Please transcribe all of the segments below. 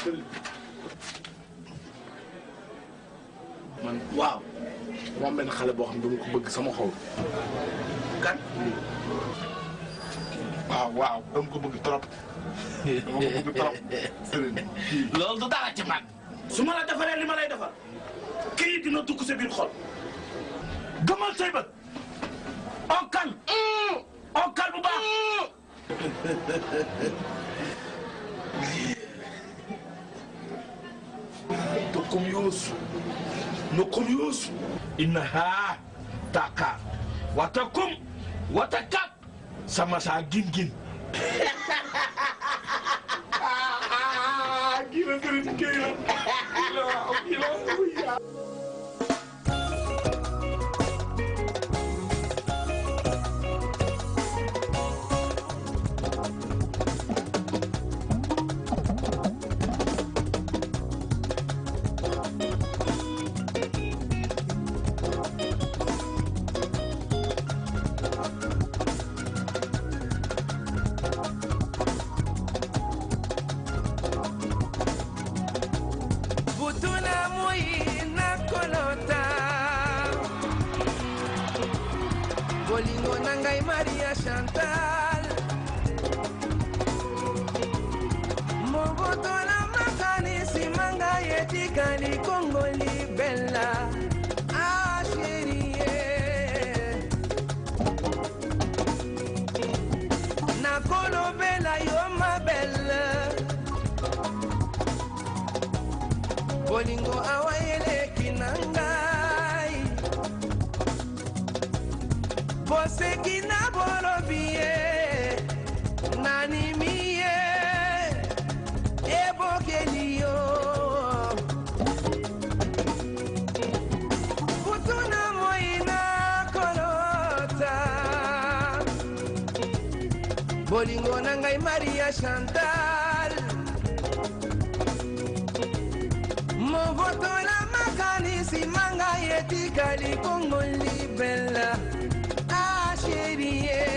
man waaw dama am benn xale boo xam ne dama ko bëgg sama xol. kan. waaw waaw dama ko bëgg trop. dama ko bëgg trop. loolu du dara ci man su ma la defaree li ma lay defar kii dina dugg sa biir xol gëmal say bët onkal onkal bu baax Tokum Youssou Nokum Youssou innaha taka watakum watakat sama saa gin gin ah kii la gën a kii la kii la waaw kii la waaw. butuna moi na kolota bolingo na ngai maria chantal mobotola makanisi manga etikali kongo libela asherie nakolobela yo mabele bolingo awa eleki na ngai boseki na bolobi ye nanimi ye ebokeli yo kutu na moi na kolota bolingo na ngai maria chantal mobotola makanisi manga etikali kongo libela asherie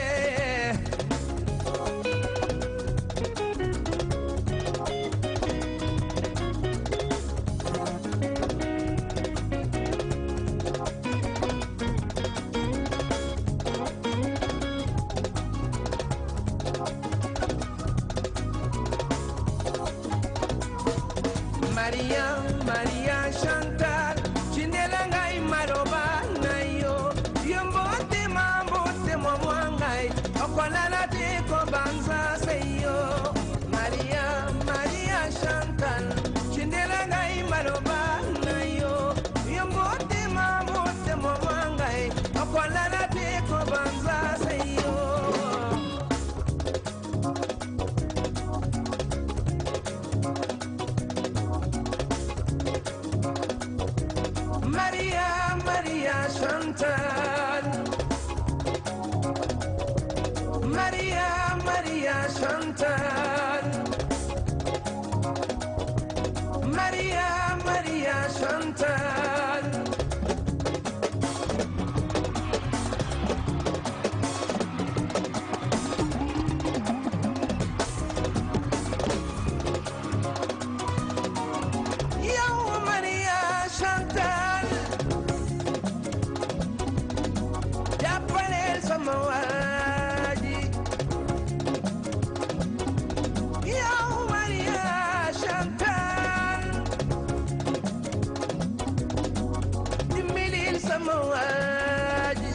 maria maria chantal cindela ngai maloba na yo yo mbotema mbotema mwa ngai okolala te kobanza se yo maria maria chantal cindela ngai maloba na yo yo mbotema mbotema mwa ngai okolala te kobanza se yo Maria, Maria Chantal. Maria, Maria Chantal. Maria, Maria Chantal. Yo, Maria Chantal. jàppaleel sama waa ji yow Maria Chantal dimbalil sama waa ji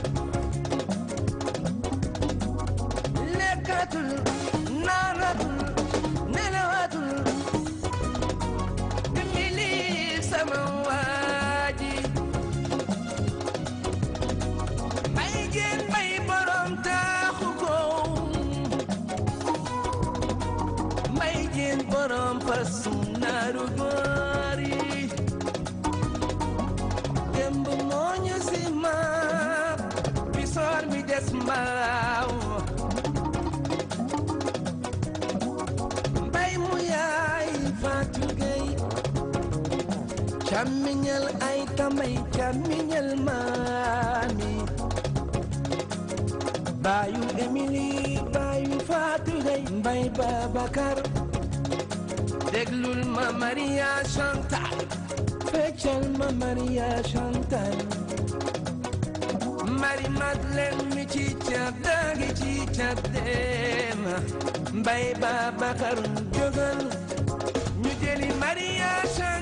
lekkatul naanatul nelawatul dimbalil sama waa ji bay jeen bay borom taaxu ko bay jeen borom fasum naaru góor yi démb moo ñu si ma bisoor mi des mbaaw mbay mu yaay Fatou Gueye càmmiñal ay tamay càmmiñal maami baayu Emily baayu Fatou Gueye mbay Babacar déglul ma Maria Chantal feccal ma Maria Chantal Marie Madeleine mi ci cadda gi ci caddeema Mbay Babacar jógal ñu jëli Maria Chantal